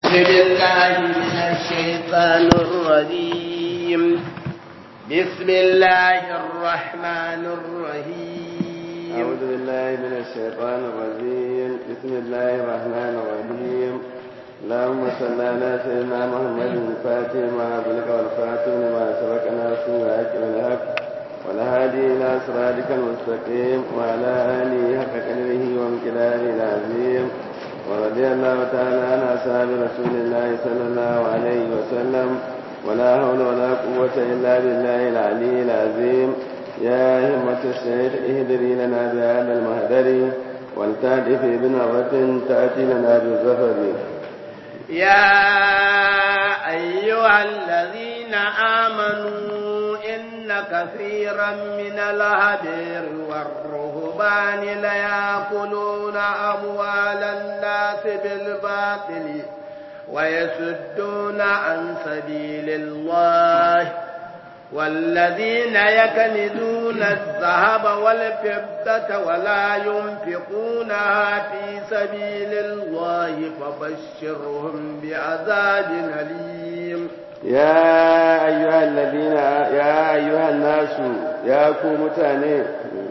بالله من الشيطان الرجيم بسم الله الرحمن الرحيم أعوذ بالله من الشيطان الرجيم بسم الله الرحمن الرحيم اللهم صل على سيدنا محمد الفاتح ما أغلق والخاتم لما سبق ناصر الحق بالحق والهادي إلى صراطك المستقيم وعلى آله حق قدره وامتداره العظيم ورضي الله تعالى عن أصحاب رسول الله صلى الله عليه وسلم ولا حول ولا قوة إلا بالله العلي العظيم يا همة الشيخ اهدري لنا بهذا المهدر ولتأتي في بنظرة تأتي لنا بالظفر يا أيها الذين آمنوا إن كثيرا من الهدير والرهبان ليأكلون أموال الناس بالباطل ويسدون عن سبيل الله والذين يكنزون الذهب والفضة ولا ينفقونها في سبيل الله فبشرهم بعذاب أليم يا أيها الذين يا أيها الناس يا كومتاني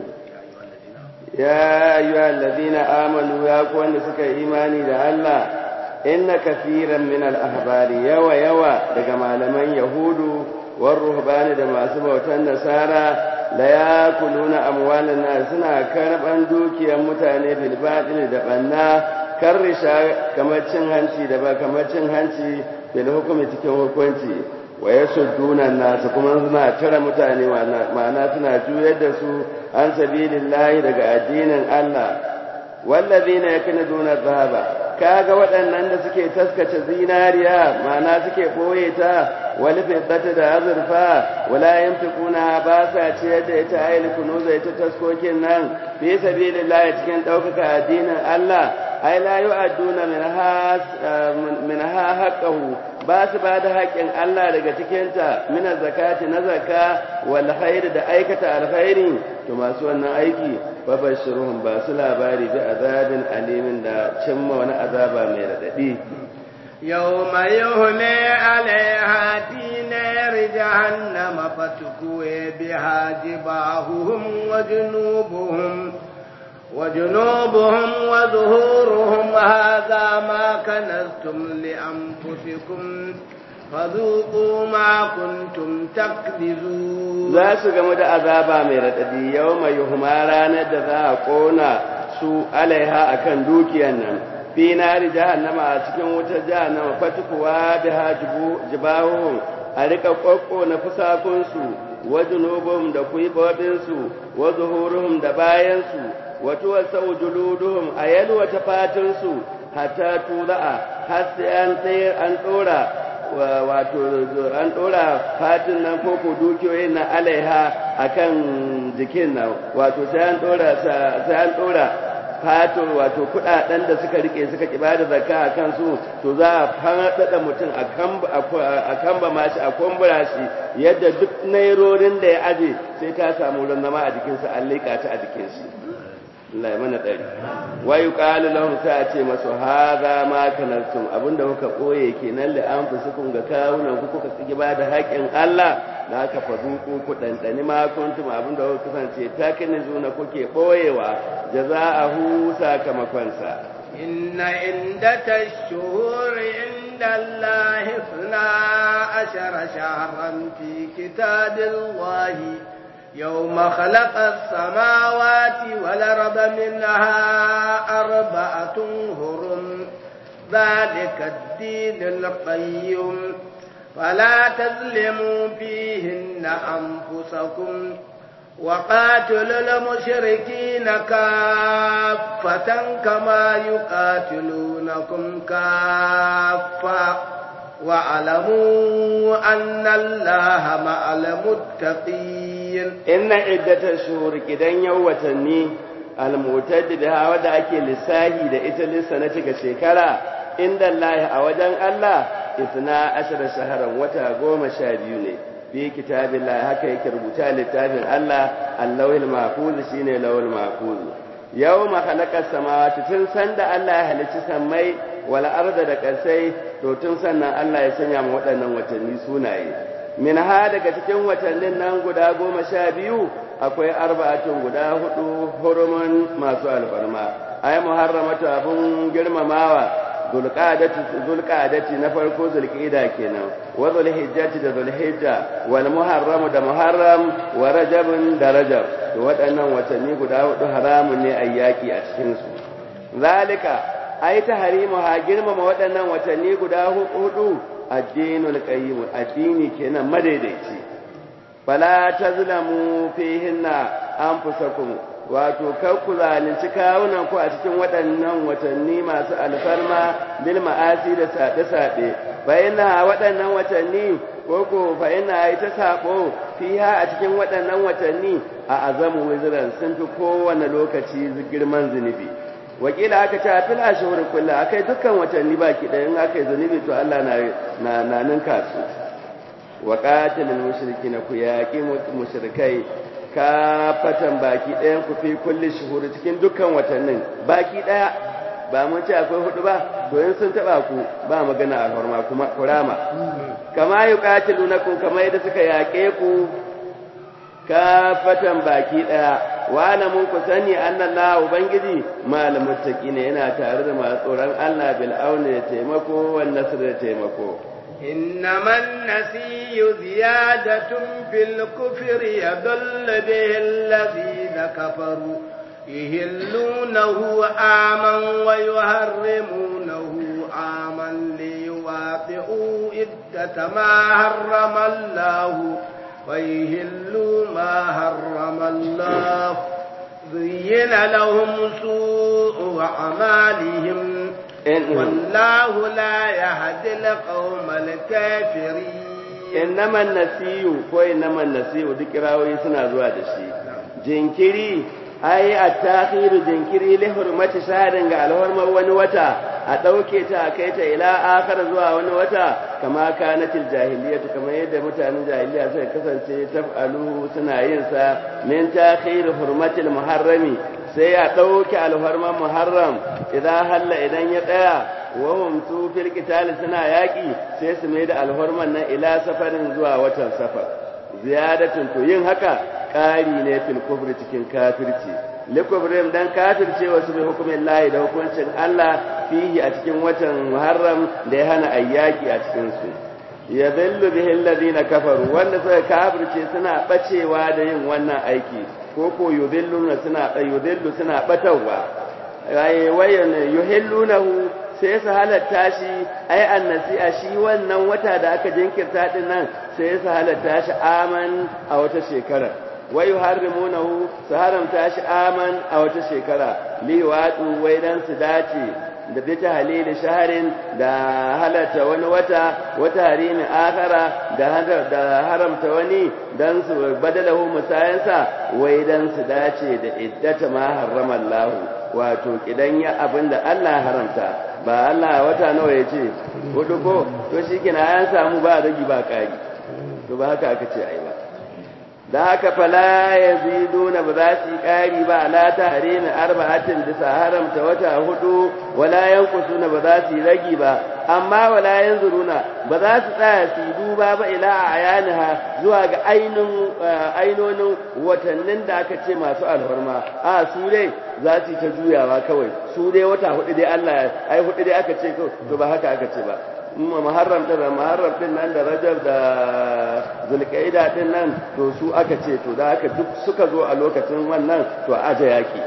يا أيها الذين آمنوا يا كون سك إيماني لله إن كثيرا من الأحبار يوى يوى لجمال من يهود والرهبان da masu bautan nasara la yakuluna amwalan nas suna karban dukiyar mutane bil batil da banna karrisha kamar cin hanci da ba kamar cin hanci bil hukumi cikin hukunci wa yasudduna nas kuma suna tara mutane ma'ana suna juyar da su an sabilillahi daga addinin Allah wallazina yaknuduna dhahaba kaga waɗannan da suke taskace zinariya ma'ana suke ɓoye ta wani fiddata da azurfa wala yamtikuna ba sa ciyar da ita ayil kunuza ita taskokin nan fi sabilillah cikin ɗaukaka addinin Allah ai la yu'adduna min ha min ha haqqahu ba su ba da haƙƙin Allah daga cikinta min zakati na zakka wal khair da aikata alkhairi to masu wannan aiki babashiruhum ba su labari bi azabin alimin da cimma wani azaba mai radadi يوم يهمي عليها في نار جهنم فتكوي بها جباههم وجنوبهم وجنوبهم وظهورهم هذا ما كنزتم لأنفسكم فذوقوا ما كنتم تكذبون za su gamu da azaba mai raɗaɗi yau mai yuhuma ranar da za a ƙona su alaiha akan dukiyan nan fi nari jahannama a cikin wutar jahannama fatukuwa da ha jibahun a rika ƙwaƙƙo na fusakunsu wa junubum da kuibobinsu wa zuhuruhum da bayansu wa tuwasa juluduhum a yalwata fatinsu hatta tula'a har sai an tsayar an ɗora wato an ɗora fatin nan ko ko dukiyoyin na alaiha akan jikin nan wato sai an ɗora sai an ɗora fatin wato kuɗaɗen da suka rike suka kiba da zakka a kansu to za a faɗaɗa mutum a kamba mashi a kumbura shi yadda duk nairorin da ya aje sai ta samu wurin zama a jikinsa an leƙa ta a jikin shi Allah ya mana ɗari wa yuqalu lahum sai a ce masu hadha ma kanartum abinda kuka koye kenan li anfusukum ga kawunan ku kuka tsigi ba da haƙin Allah da aka faduku ku dandani ma kuntum abinda kuka kasance takinizuna kuke boyewa jaza'ahu sakamakon sa inna indata ash-shuhuri inda Allah isna ashara shahran fi kitabillahi يوم خلق السماوات والأرض منها أربعة هرم ذلك الدين القيم فلا تظلموا فيهن أنفسكم وقاتلوا المشركين كافة كما يقاتلونكم كافة واعلموا أن الله مع المتقين إن عدة الشهور كدن يوتني المعتد بها ودا أكي لساهي دا إتلي سنتك شكرا عند الله أوجن الله إثنى عشر شهرا وتا قوم شابيوني fi kitabillahi haka yake rubuta littafin Allah Allahul mahfuz shine lawul mahfuz yawma khalaqa samawati tun sanda Allah ya halicci sammai wal arda da kasai to tun sannan Allah ya sanya mu waɗannan watanni sunaye min ha daga cikin watannin nan guda goma sha biyu akwai arba'atun guda hudu hurumun masu alfarma ay muharramatu abun girmamawa zulqa'adati na farko zulqa'ida kenan wa zulhijjati da zulhijja wal muharram da muharram wa rajabun da rajab to waɗannan watanni guda hudu haramun ne ayyaki a cikin su zalika ai tahrimu ha girmama waɗannan watanni guda hudu addinul qayyim addini kenan madaidaici fala tazlamu fihinna anfusakum wato kar ku zalunci kawunan ku a cikin waɗannan watanni masu alfarma bil ma'asi da saɗe-saɗe bayyana waɗannan watanni ko ko bayyana yi ta saɓo fiha a cikin waɗannan watanni a azamu wiziran sun fi kowane lokaci girman zunubi wakila aka ce a fil ashhur kullu akai dukkan watanni baki ɗaya in aka yi zunubi to Allah na na na ninka su wa qatilul mushrikina ku yaqi mushrikai kafatan baki ɗayan ku fi kulli shuhuri cikin dukkan watannin baki ɗaya ba mun ce akwai hudu ba to in sun taba ku ba magana alhorma kuma kurama kama yuqatilunakum kama yadda suka yaƙe ku kafatan baki ɗaya wa alamun ku sani annallaha ubangiji mal muttaqina yana tare da masu tsoron Allah bil auni da taimako wan nasr da taimako إنما النسي زيادة في الكفر يضل به الذين كفروا يهلونه عاما ويهرمونه عاما ليواطئوا عدة ما حرم الله ويهلوا ما حرم الله زين لهم سوء أعمالهم والله لا يهدي القوم الكافرين إنما النسي ko إنما النسي duk kirawoyi suna zuwa da shi jinkiri ai at-ta'khir jinkiri li hurmati shahrin ga alhurmar wani wata a dauke ta a kai ta ila akhar zuwa wani wata kama kanatil jahiliyyah kamar yadda mutanen jahiliya suka kasance taf'alu suna yin sa min ta'khir hurmatil muharrami sai ya ɗauke alfarman muharram idan halla idan ya tsaya wahum su fil qitali suna yaƙi sai su mai da alfarman nan ila safarin zuwa watan safar ziyadatun to yin haka ƙari ne fil kufri cikin kafirci likubrim dan kafirce wasu bi hukumin lahi da hukuncin Allah fihi a cikin watan muharram da ya hana ayyaki a cikin su ya zallu bihi alladhina kafaru wanda suka kafirce suna bacewa da yin wannan aiki ko ko yudilluna suna yudillu suna batawa ai wayan yuhillunahu sai su halatta shi ai annasi'a shi wannan wata da aka jinkirta din nan sai su halatta shi aman a wata shekara wa yuharrimunahu su haramta shi aman a wata shekara liwatu wai dan su dace da bita halili shaharin da halatta wani wata wata harimi akara da haramta wani dan su badalahu musayansa wai dan su dace da iddata ma harrama Allah wato kidan ya abinda Allah haramta ba Allah wata nawa ya ce hudu ko to shikenan an samu ba ragi ba kari to ba haka aka ce ai ba da haka fala yaziduna ba za su yi ƙari ba ala tahrimin arba'atin bisa haramta wata hudu wala yankusuna ba za su yi ragi ba amma wala yanzuruna ba za su tsaya su yi duba ba ila ayaniha zuwa ga ainonin watannin da aka ce masu alfarma a su dai za su yi ta juyawa kawai su dai wata hudu dai Allah ai hudu dai aka ce to ba haka aka ce ba muharram din muharram din nan da rajab da zulqaida din nan to su aka ce to da aka duk suka zo a lokacin wannan to aje yaki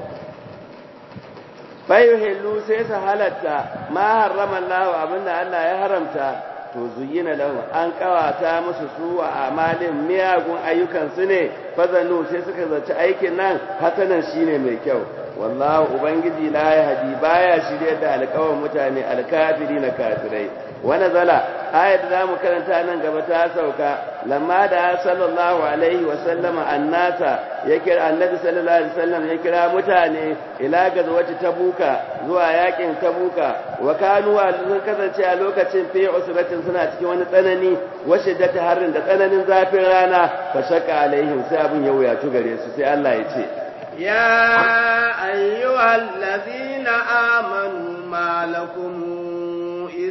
fayuhillu sai su halatta ma harrama Allah abinda Allah ya haramta to zuyina lahu an kawata musu su a amalin miyagun ayyukan su ne fazanu sai suka zaci aikin nan hasanan shine mai kyau wallahu ubangiji la yahdi baya shirye da alƙawarin mutane alkafiri na kafirai wani zala ayat da mu karanta nan gaba ta sauka lamma da sallallahu alaihi wa sallama annasa ya kira annabi sallallahu alaihi wasallam ya kira mutane ila gazwati tabuka zuwa yakin tabuka wa kanu sun kasance a lokacin fi usratin suna cikin wani tsanani wa shiddati harrin da tsananin zafin rana fa shakka alaihim sai abin ya wuyatu gare su sai Allah ya ce يا أيها الذين آمنوا ما لكم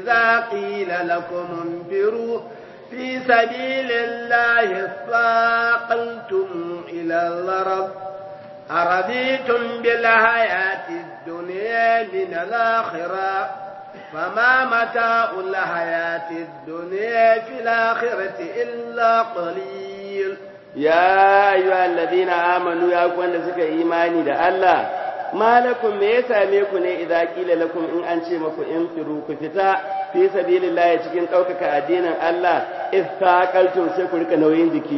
إذا قيل لكم انفروا في سبيل الله اثاقلتم إلى الأرض أرضيتم بالحياة الدنيا من الآخرة فما متاع الحياة الدنيا في الآخرة إلا قليل يا أيها الذين آمنوا يا كون سك إيماني ده الله ما لكم me ya same ku ne idza qila lakum in an ce maku in firu ku fita fi sabilillah cikin ɗaukaka addinin Allah istaqaltum sai ku rika nauyin jiki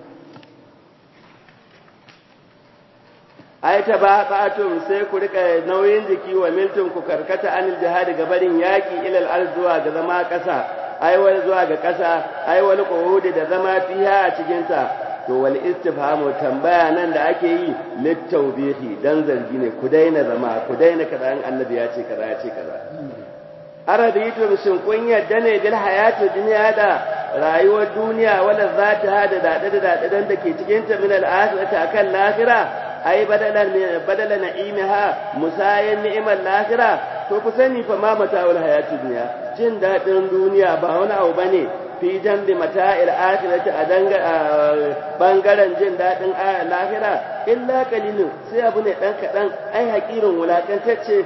ai ta ba qatum sai ku rika nauyin jiki wa miltum ku karkata anil jihad ga barin yaki ilal ard zuwa ga zama ƙasa ai wani zuwa ga ƙasa ai wani qu'udi da zama fiha a cikin ta to wal istifhamu tambaya nan da ake yi littawbihi dan zargi ne ku daina zama ku daina kaza an annabi ya ce kaza ya ce kaza araditu shin kun yadda ne bil hayatu dunya da rayuwar duniya wala zata hada da da da da da ke cikin ta min al akhirati akan lahira ai badalan badala na'imiha musayan ni'mal lahira to ku sani fa ma mata'ul hayatu dunya jin dadin duniya ba wani abu bane fi jambi mata'il akhirati a danga bangaren jin dadin lahira illa qalilun sai abu ne dan kadan ai hakirin wulakantacce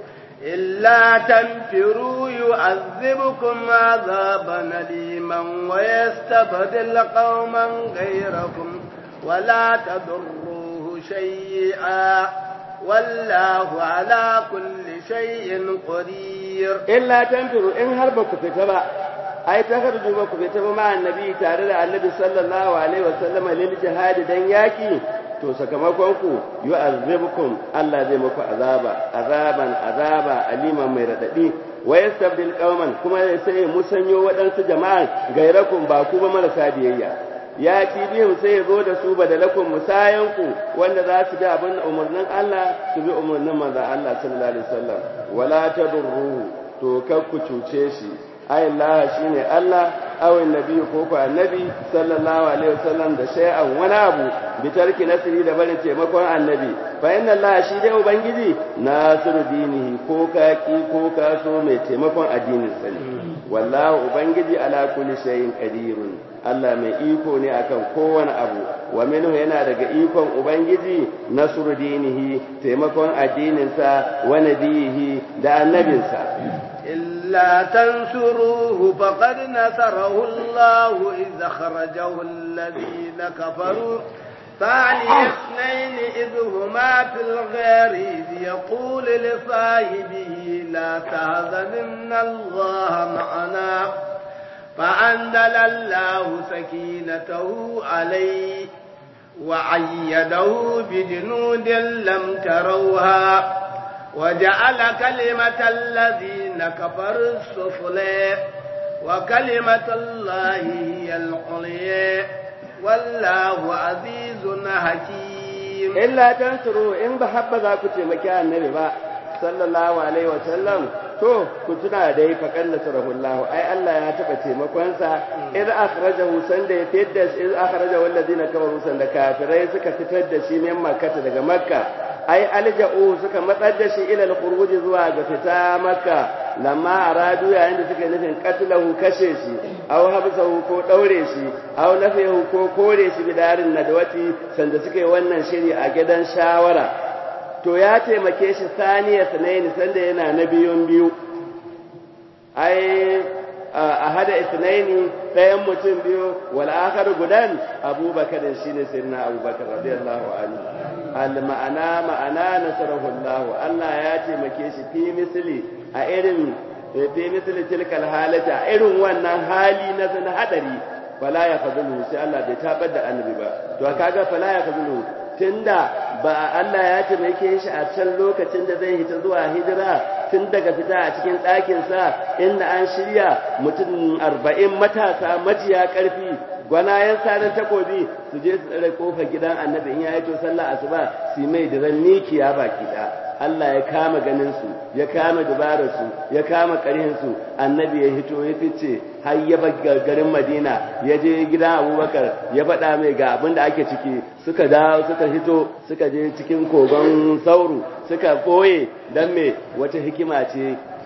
إلا تنفروا يعذبكم عذابا أليما ويستبدل قوما غيركم ولا تضروه شيئا والله على كل شيء قدير إلا تنفروا إن هربك في تبع ai ta harju ba ku fita ba ma annabi tare da annabi sallallahu alaihi wasallam lil jihad dan yaki to sakamakon ku yu'azzibukum Allah zai muku azaba azaban azaba aliman mai radadi wa yastabdil qauman kuma sai musanyo waɗansu jama'a gairakum ba ku ba marasa biyayya ya ci biyun sai ya zo da su badalakum musayan ku wanda za su bi abin umarnin Allah su bi umarnin manzon Allah sallallahu alaihi wasallam wala tadurruhu to kar ku cuce shi ayin laha shi ne Allah awin nabi ko ku annabi sallallahu alaihi wasallam da shay'an wani abu bi tarki nasiri da barin taimakon annabi fa inna Allah shi dai ubangiji nasiru dinihi ko ka ki ko ka so mai taimakon addinin sa ne wallahu ubangiji ala kulli shay'in qadirun Allah mai iko ne akan kowane abu wa minhu yana daga ikon ubangiji nasru dinihi taimakon addinin sa wa nabiyihi da annabinsa إلا تنصروه فقد نصره الله إذ أخرجه الذين كفروا ثاني اثنين إذ هما في الغار إذ يقول لصاحبه لا تهزن إن الله معنا فأنزل الله سكينته عليه وعيده بجنود لم تروها وجعل كلمة الذين كفروا السفلى وكلمة الله هي العليا والله عزيز حكيم إلا تنصروا إن بحب ذاك تمكى النبي با صلى الله عليه وسلم to ku tuna dai fa kalla sarahullahu ai Allah ya taba taimakon sa idh akhrajahu sanda ya fitar da idh akhrajahu alladhina kafaru sanda kafirai suka fitar da shi min makka daga makka ai alja'u suka matsar da shi ila al-khuruj zuwa ga fita makka lamma aradu yayin da suka nufin qatlahu kashe shi aw habsahu ko daure shi aw nafihu ko kore shi bidarin nadwati sanda suka yi wannan shiri a gidan shawara to ya taimake shi saniya sanayin sanda yana na biyun biyu ai a hada isnaini ɗayan mutum biyu wal akhar gudan abubakar shine sayyidina abubakar radiyallahu anhu al ma'ana ma'ana nasarahu Allah Allah ya taimake shi fi misli a irin fi misli tilkal halata a irin wannan hali na san hadari fala ya fadlu sai Allah bai tabar da annabi ba to kaga fala ya fadlu tunda ba Allah ya taimake shi a can lokacin da zai hita zuwa hijira tun daga fita a cikin ɗakinsa inda an shirya mutum arba'in matasa majiya ƙarfi gwanayen sanar takobi su je su tsare kofar gidan annabi in ya yi to sallah asuba su mai diran mikiya baki ɗaya Allah ya kama ganin su ya kama dubarar su ya kama ƙarhin su annabi ya hito ya fice har ya bar garin Madina ya je gidan Abubakar ya faɗa mai ga abin da ake ciki suka dawo suka hito suka je cikin kogon sauru suka boye dan me wata hikima ce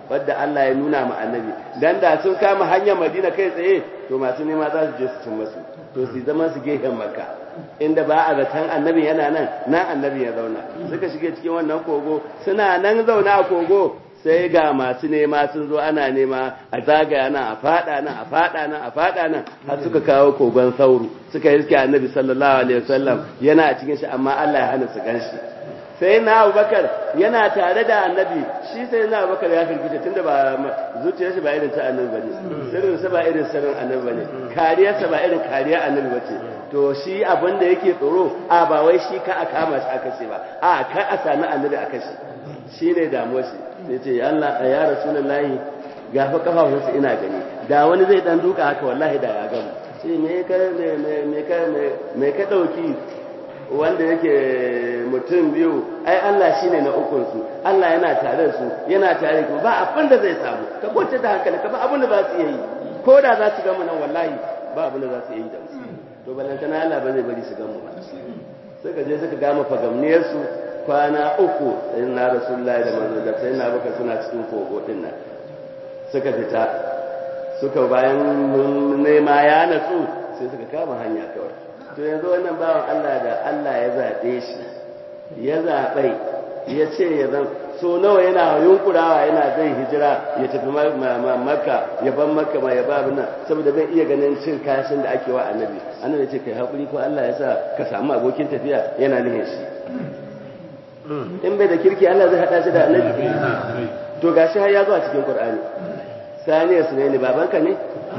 wadda Allah ya nuna ma annabi dan da sun kama hanyar Madina kai tsaye to masu nema za su je su cin masu to su zama su gehen Makka inda ba a zaton annabi yana nan nan annabi ya zauna suka shige cikin wannan kogo suna nan zauna a kogo sai ga masu nema sun zo ana nema a zagaya nan a fada nan a fada nan a fada nan har suka kawo kogon sauru suka yi suke annabi sallallahu alaihi wasallam yana a cikin shi amma Allah ya hana su ganshi sai na abubakar yana tare da annabi shi sai na abubakar ya firgita tunda ba zuciyarsa ba irin ta annabi bane sirrinsa ba irin sirrin annabi bane kariyarsa ba irin kariyar annabi bace to shi abin da yake tsoro a ba wai shi ka a kama shi aka ce ba a ka a sami annabi aka shi shine damuwar shi sai ce ya Allah ya rasulullahi ga fa kafafunsa ina gani da wani zai dan duka haka wallahi da ya gamu sai me ka me ka me ka dauki wanda yake mutum biyu ai Allah shine na ukun su Allah yana tare su yana tare ku ba abin da zai samu ka kwace da hankali ka ba abin da za su yi ko da za su gamu nan wallahi ba abin da za su yi da su to balantana Allah ba zai bari su gamu ba suka je suka gama fagamniyar su kwana uku sai na rasulullahi da manzo da sai na baka suna cikin kogo din nan suka fita suka bayan nema ya natsu sai suka kama hanya kawai to yanzu wannan bawan Allah da Allah ya zaɓe shi ya zaɓai ya ce ya zan so nawa yana yunkurawa yana zai hijira ya tafi makka ya ban makka ma ya ba nan saboda bai iya ganin cin kashin da ake wa annabi annabi ya ce kai haƙuri ko Allah ya sa ka samu abokin tafiya yana nihin shi in bai da kirki Allah zai haɗa shi da annabi to gashi har ya zo a cikin Qur'ani saniya su ne babanka ne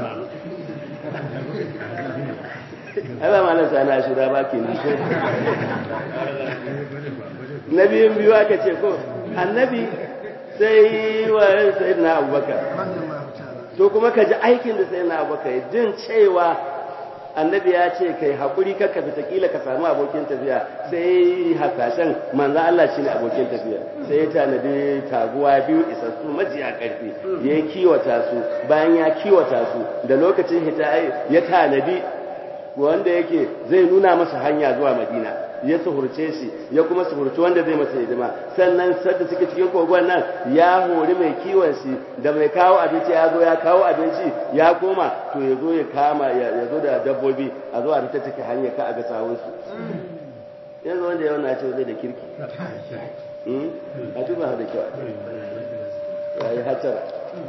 ai ba malam sani a shura ba ke ko na biyun biyu aka ce ko annabi sai wa sai na abubakar to kuma ka ji aikin da sai na abubakar jin cewa annabi ya ce kai haƙuri kakka fita kila ka samu abokin tafiya sai hasashen manzo Allah shine abokin tafiya sai ya tanadi taguwa biyu isassu majiya ƙarfi ya kiwata su bayan ya kiwata su da lokacin hita ya tanadi wanda yake zai nuna masa hanya zuwa madina ya suhurce shi ya kuma suhurci wanda zai masa hidima sannan sadda suke cikin kogon nan ya hori mai kiwon shi da mai kawo abinci ya zo ya kawo abinci ya koma to ya zo ya kama ya zo da dabbobi a zo a fita take hanya ka a ga sawun su yanzu wanda yau na ce zai da kirki a tuba da kyau ya yi hatsara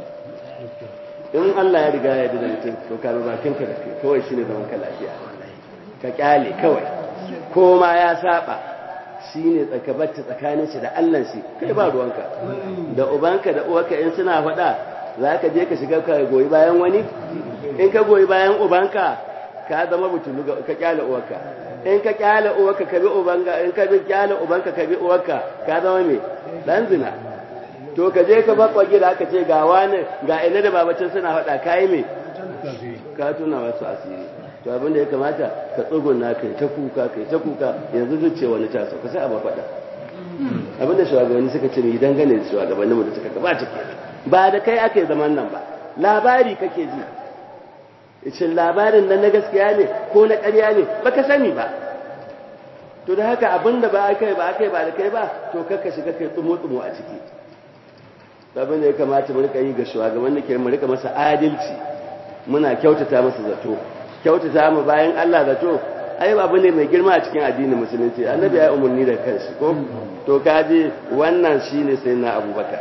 in Allah ya riga ya da mutum to ka ba bakin ka da kai kawai shine zaman ka lafiya ka kyale kawai ko ma ya saba shine tsakabarta tsakanin shi da Allah shi kai ba ruwanka da ubanka da uwarka in suna faɗa za ka je ka shiga ka goyi bayan wani in ka goyi bayan ubanka ka zama butulu ka kyale uwarka in ka kyale uwarka ka bi ubanka in ka bi kyale ubanka ka bi uwarka ka zama me dan zina to ka je ka bakwa gida aka ce ga wani ga ina da babacin suna faɗa kayi me ka tuna wasu asiri to abin da ya kamata ka tsuguna kai ta kuka kai ta kuka yanzu zuce wani ta sauka sai a ba faɗa abin da shugabanni suka ce mai dangane da shugabanni mu da suka gabata ke ba da kai aka yi zaman nan ba labari kake ji shin labarin nan na gaskiya ne ko na ƙarya ne baka sani ba to da haka abin da ba aka yi ba aka yi ba da kai ba to kakka shiga kai tsumo-tsumo a ciki abin da ya kamata mu rika yi ga shugaban da ke mu rika masa adalci muna kyautata masa zato kyautata mu bayan Allah zato ai abu ne mai girma a cikin addinin musulunci annabi ya umarni da kanshi ko to kaji wannan shine sai na abubakar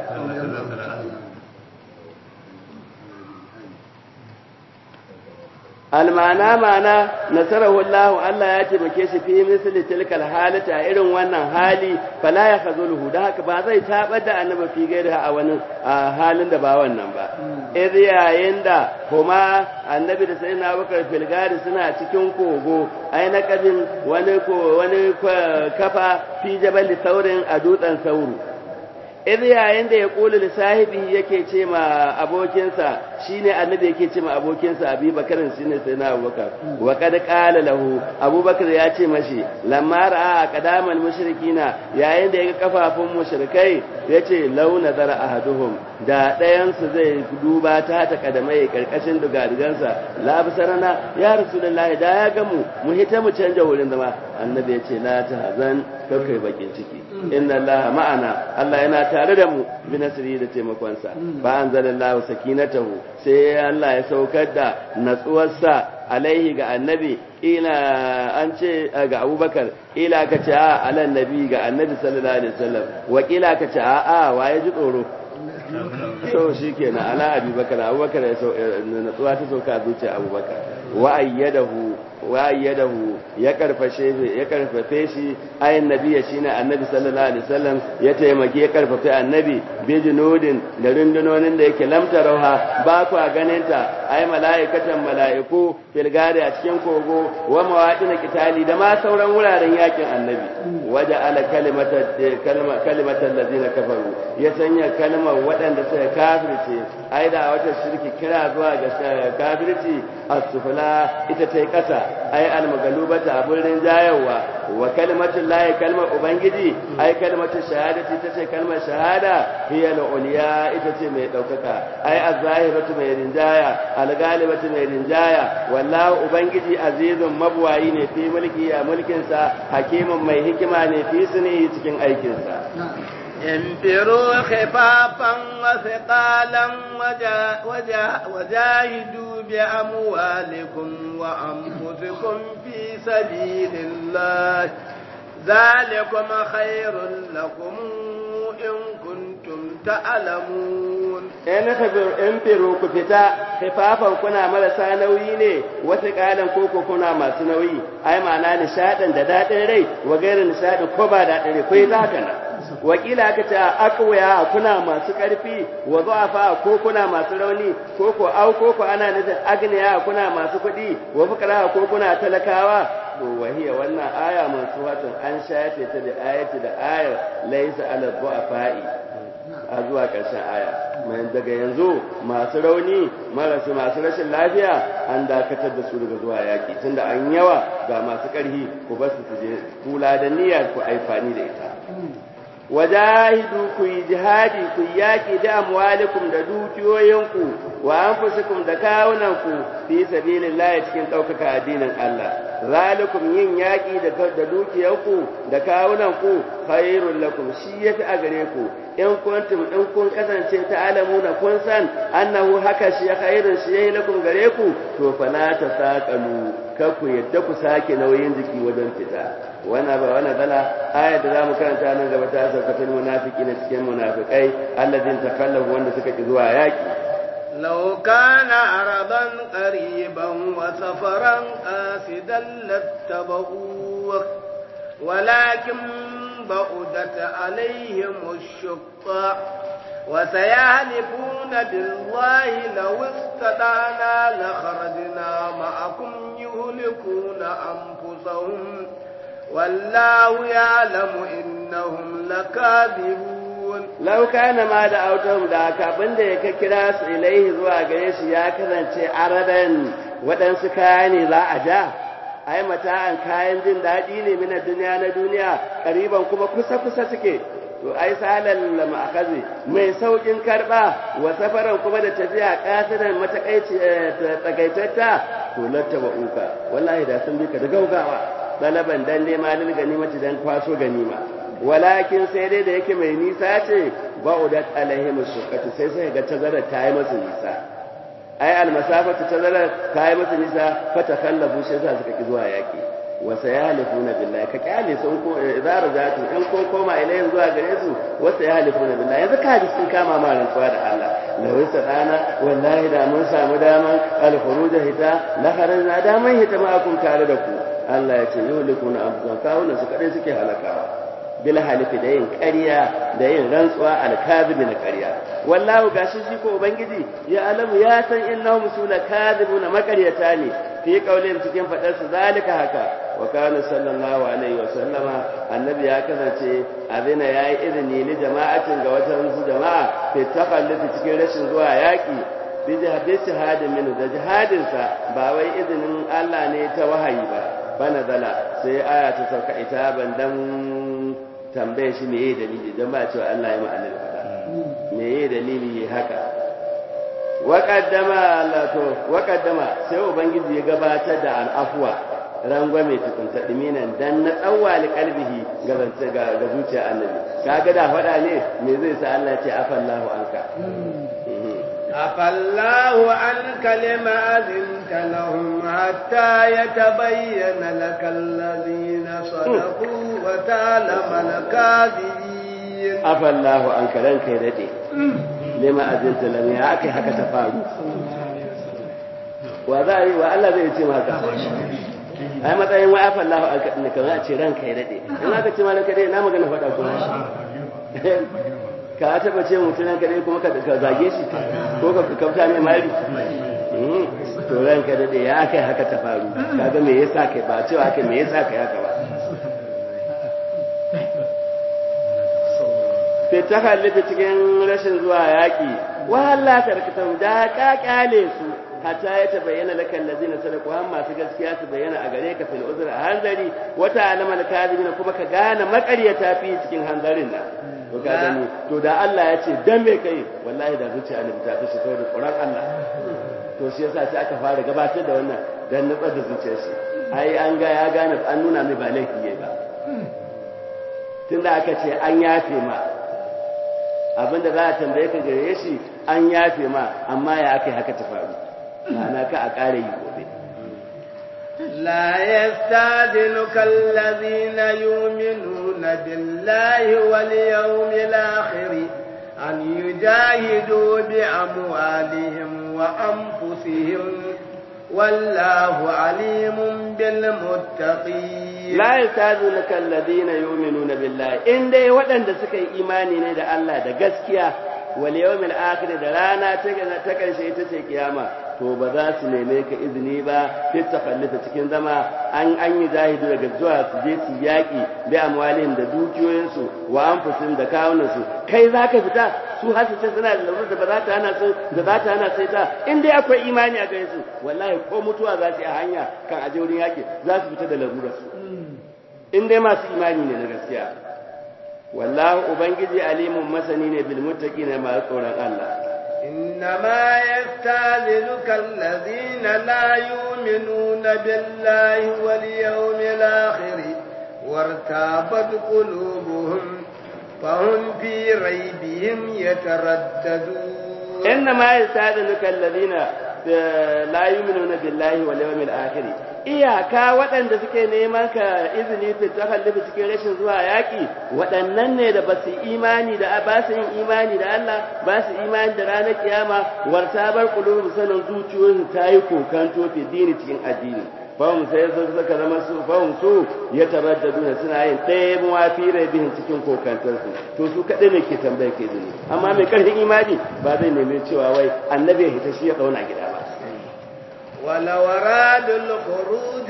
almana mana nasarahu Allah Allah ya taimake shi fi misli tilkal halata a irin wannan hali fala ya khazuluhu da haka ba zai tabar da annabi fi gairi a wani halin da ba wannan ba idh yayin da kuma annabi da sayyidina Abubakar filgari suna cikin kogo ai na kabin wani ko wani kafa fi jabal saurin a dutsen sauru idh yayin da ya kula da sahibi yake ce ma abokinsa shine annabi yake ce ma abokinsa abubakar shine sai na abubakar wa kad qala lahu abubakar ya ce mashi lamma ra'a qadamal mushrikina yayin da yaga kafafun mushrikai yace law nazara ahaduhum da ɗayan su zai duba ta ta kadamai karkashin dugadigansa la bisarana ya rasulullahi da ya ga mu mu hita mu canja wurin zama annabi ya ce la tahzan kai bakin ciki inna allaha ma'ana Allah yana tare da mu bi nasri da taimakonsa ba anzalallahu sakinatahu sai Allah ya saukar da natsuwarsa alaihi ga annabi ila an ce ga abubakar ila ka ce a alan nabi ga annabi sallallahu alaihi wasallam wa ila ka ce a a waye ji tsoro so shi kenan ala abubakar abubakar ya natsuwa ta sauka zuciya abubakar wa ayyadahu wa ayyadahu ya karfashe ya karfafe shi ayin nabi shine annabi sallallahu alaihi wasallam ya taimake ya karfafe annabi bi junudin da rundunonin da yake lamta rauha ba ku ganin ta ay malaikatan malaiku fil gari a cikin kogo wa mawadin kitali da ma sauran wuraren yakin annabi waja ala kalimata kalma kalimatan ladina kafaru ya sanya kalmar waɗanda suka kafirce ai da wata shirki kira zuwa ga kafirci as-sufla ita tai kasa ai al-magalubata abun rinjayawa wa kalimatul lahi kalmar ubangiji ai kalimatul shahadati ita ce kalmar shahada hiya al-uliya ita ce mai daukaka ai az-zahiratu mai rinjaya al-galibatu mai rinjaya wallahu ubangiji azizun mabwayi ne fi mulki a mulkin sa hakimin mai hikima ne fi suni cikin aikin sa انفروا خفافا وثقالا وجاهدوا بأموالكم وأنفسكم في سبيل الله ذلكم خير لكم إن كنتم تعلمون in firu ku fita khifafan kuna marasa nauyi ne wata kalan koko kuna masu nauyi ai ma'ana nishaɗin da daɗin rai wa gairin nishaɗin ko ba daɗin rai ko yi haka nan wakila aka ce akwaya kuna masu ƙarfi wa zuwa ko kuna masu rauni ko ko au ko ko ana nufin agniya kuna masu kuɗi wa fukara ko kuna talakawa to wahiya wannan aya mansuhatun an shafe ta da ayati da ayar laysa ala du'afa'i a zuwa ƙarshen aya mai daga yanzu masu rauni marasu masu rashin lafiya an dakatar da su daga zuwa yaƙi tunda an yawa ga masu ƙarfi ku ba su je kula da niyyar ku aifani da ita wajahidu ku yi jihadi ku yi yaƙi da amwalikum da dukiyoyinku wa anfusikum da kawunanku fi sabilillahi cikin ɗaukaka addinin Allah zalikum yin yaƙi da da dukiyarku da kawunanku khairul lakum shi yafi a gare ku in kuntum in kun kasance ta'lamuna kun san annahu haka shi khairun shi yayi lakum gare ku to fala tasaqalu kar ku yadda ku sake nauyin jiki wajen fita wana ba wana bala ayat da zamu karanta nan gaba ta saukatul munafiqina cikin munafikai alladin takallafu wanda suka ki zuwa yaki لو كان عرضا قريبا وسفرا قاصدا لاتبعوك ولكن بعدت عليهم الشقة وسيحلفون بالله لو استطعنا لخرجنا معكم يهلكون أنفسهم والله يعلم إنهم لكاذبون lau kana ma da autahum da kafin da ya kira su ilaihi zuwa gare shi ya kasance aradan waɗansu kaya ne za a ja ai mata'an kayan jin daɗi ne mina duniya na duniya ƙariban kuma kusa kusa suke to ai salal ma'akazi mai saukin karba wa safaran kuma da tafiya kasiran matakaici tsagaitatta to lattaba uka wallahi da sun bi ka da gaugawa dalaban dan nema lil ganimati dan kwaso ganima walakin sai dai da yake mai nisa ce ba'udat alaihim suqatu sai sai ga tazara ta yi masa nisa ai almasafatu tazara ta yi masa nisa fa takallafu sai sa suka ki zuwa yaki wa sayalifuna billahi ka kyale sun ko idza rajatu in kun koma ilayhin zuwa gare su wa sayalifuna billahi yanzu ka ji sun kama ma rantsuwa da Allah la wasa dana wallahi da mun samu daman al-khuruj hita la kharajna daman hita ma kun tare da ku Allah ya ce yulikuna amsa kawunan su kadai suke halakawa bil halifi da yin ƙarya da yin rantsuwa alkazibi na ƙarya wallahu gashi shi ko ubangiji ya alamu ya san innahum sula kadhibuna makaryata ne fi qaulihim cikin fadar su zalika haka wa kana sallallahu alaihi wa sallama annabi ya kasance abina yayi izini li jama'atin ga wata su jama'a fi takhallufi cikin rashin zuwa yaki bi jihadin minu da jihadinsa ba wai izinin Allah ne ta wahayi ba bana zala sai aya ta sauka ita ban dan tambaye shi meye dalili don ba cewa Allah ya ma'anar fada meye dalili haka waƙaddama Allah to waƙaddama sai ubangiji ya gabatar da al'afwa rangwame tukunta diminan dan na tsawwali kalbihi ga ga ga zuciya annabi kaga da faɗa ne me zai sa Allah ya ce afallahu anka afallahu an kalima azinta lahum hatta yatabayyana lakal ladina sadaqu wa ta'lama al-kadhibin afallahu anka ranka ya dade lima azinta lam ya akai haka ta faru wa za yi wa Allah zai ce maka ai matsayin wa afa Allah alkadin ka za a ce ranka ya dade in aka ce malaka dai na magana faɗa kuma ka taba ce mutum ranka dai kuma ka zage shi ko ka kauta mai mari to ranka dade ya kai haka ta faru kaga me yasa kai ba cewa kai me yasa kai haka ba sai ta halitta cikin rashin zuwa yaƙi wahala tarkatan da ka kyale su hatta ya tabayyana lakal ladina sadaku har masu gaskiya su bayyana a gare ka fil uzra hanzari wata alama al kadibina kuma ka gane makaryata fi cikin hanzarin nan to ka gani to da Allah ya ce dan me kai wallahi da zuciya ne ta fi saboda tsoron Allah to shi yasa sai aka fara gabatar da wannan dan nutsar da zuciyar shi ai an ga ya gane an nuna mai ba laifi yayi ba tunda aka ce an yafe ma abinda za a tambaye ka gare shi an yafe ma amma ya aka haka ta faru ma'ana ka a ƙara yi gobe لا يستاذنك الذين يؤمنون بالله واليوم الآخر أن يجاهدوا بأموالهم وأنفسهم والله عليم بالمتقين لا يستاذنك الذين يؤمنون بالله إن دي ودن سكي إيماني ندى الله دا قسكيا واليوم الآخر da rana ta ƙarshe ita ce kiyama to ba za su neme ka izini ba fit takallufa cikin zama an an yi zahidu daga zuwa su je su yaƙi bi amwalihim da dukiyoyinsu wa anfusihim da kawunansu kai za ka fita su har su ce suna da lalurar da ba za ta hana su da za ta hana sai ta in dai akwai imani a gare su wallahi ko mutuwa za su yi a hanya kan aje wurin yaƙi za su fita da lalurar su in dai masu imani ne na gaskiya wallahu ubangiji alimun masani ne bil muttaqina ma tsoron Allah إنما يستاذنك الذين لا يؤمنون بالله واليوم الآخر وارتابت قلوبهم فهم في ريبهم يترددون إنما يستاذنك الذين لا يؤمنون بالله واليوم الآخر iyaka waɗanda suke neman ka izini fi takallufi cikin rashin zuwa yaƙi waɗannan ne da ba su imani da ba su yin imani da Allah ba su imani da ranar kiyama warta bar qulubu sanin zuciyoyin ta yi kokanto fi dini cikin addini fahim sai su suka zama su fahim su ya taraddadu suna yin ɗaya muwa fi bihin cikin kokantarsu to su kaɗai ne ke tambayar ke izini amma mai ƙarfin imani ba zai nemi cewa wai annabi ya hita shi ya ɗauna gida ba ولو أرادوا الخروج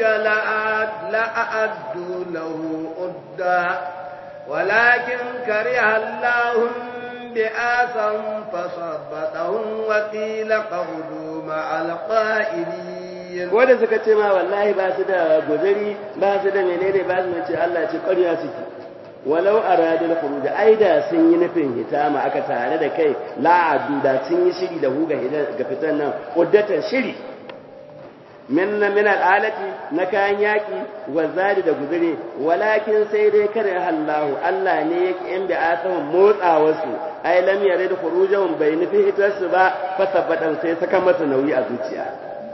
لأعدوا له أدا ولكن كره الله بآسا فصبتهم وقيل قعدوا مع القائلين wanda suka ce ma wallahi ba su da guzuri ba su da menene ba su ce Allah ce ƙarya suke walau aradul khuruj aida sun yi nufin hitama aka tare da kai la'adu da sun yi shiri da huga ga fitan nan uddatan shiri min min al'alati na kayan yaki wa zadi da guzuri walakin sai dai kare Allah Allah ne yake in bi asahum motsa wasu ai lam yarid khurujahum bai nufi hitarsu ba fa sabbatan sai saka masa nauyi a zuciya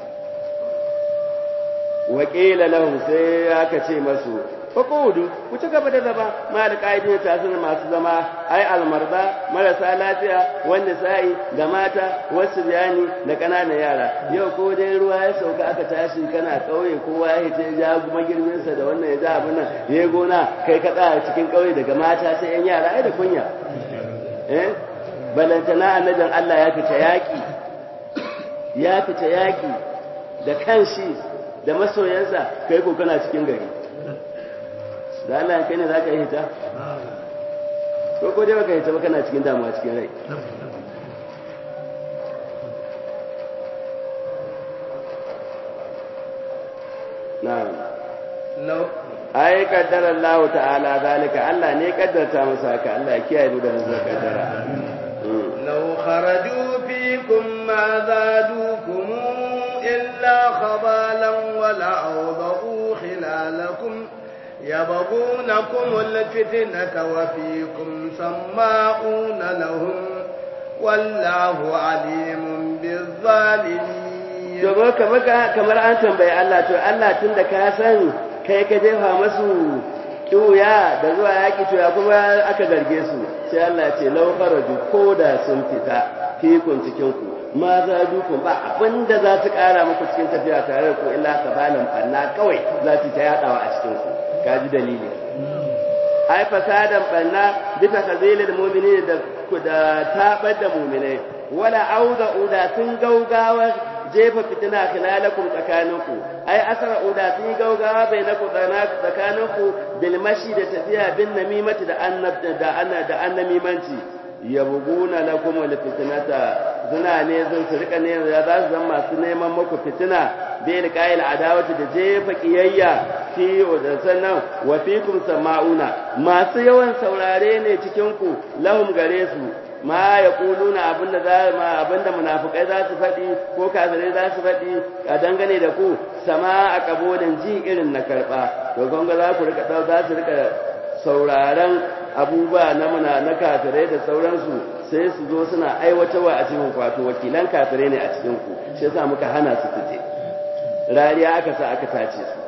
wa qila lahum sai aka ce masu faqudu ku ci gaba da zama ma da kaidin ta sun masu zama ai almarda marasa lafiya wanda sai da mata wasu bayani da kananan yara yau ko dai ruwa ya sauka aka tashi kana kauye kowa ya hita ya kuma girbin sa da wannan ya ja abin nan ya gona kai ka tsaya cikin kauye daga mata sai yan yara ai da kunya eh balantana annabin Allah ya fita yaki ya fita yaki da kanshi da masoyansa kai ko kana cikin gari da Allah kai ne za ka yi hita ko ko dai baka hita ba kana cikin damuwa cikin rai na'am law ai kaddara Allah ta'ala zalika Allah ne kaddarta masa haka Allah ya kiyaye mu da musa kaddara law kharaju fikum ma zadukum illa khabalan wa la awdahu khilalakum يبغونكم الفتنة وفيكم سماعون لهم والله عليم بالظالمين domin kamar an tambayi Allah to Allah tun da ka san kai ka jefa masu kiwuya da zuwa yaƙi to ya kuma aka zarge su sai Allah ce lau kharaju ko da sun fita fikun cikin ku ma za dukun ba abinda za su ƙara muku cikin tafiya tare da ku illa kabalan fanna kawai za su ta yaɗawa a cikin ku kaji dalili ai fasadan banna bisa kazilil mu'minin da da tabar da mu'minai wala auda uda sun gaugawa jefa fitina khilalakum tsakaninku ai asara uda sun gaugawa bainaku tsakaninku bil mashi da tafiya bin namimati da annab da anna da annamimanci yabuguna lakum al fitnata zuna ne zan su rika ne za su zama masu neman muku fitina bil qail adawati da jefa kiyayya fi da sannan wa fikum sama'una masu yawan saurare ne cikin ku lahum gare su ma yaquluna abinda za ma abinda munafikai za su faɗi ko kafirai za su faɗi a dangane da ku sama a kabodin ji irin na karba to gonga za ku rika za su rika sauraron abubuwa na muna na kafirai da sauransu sai su zo suna aiwatarwa a cikin kwato wakilan kafirai ne a cikin ku shi yasa muka hana su fice rariya aka sa aka tace su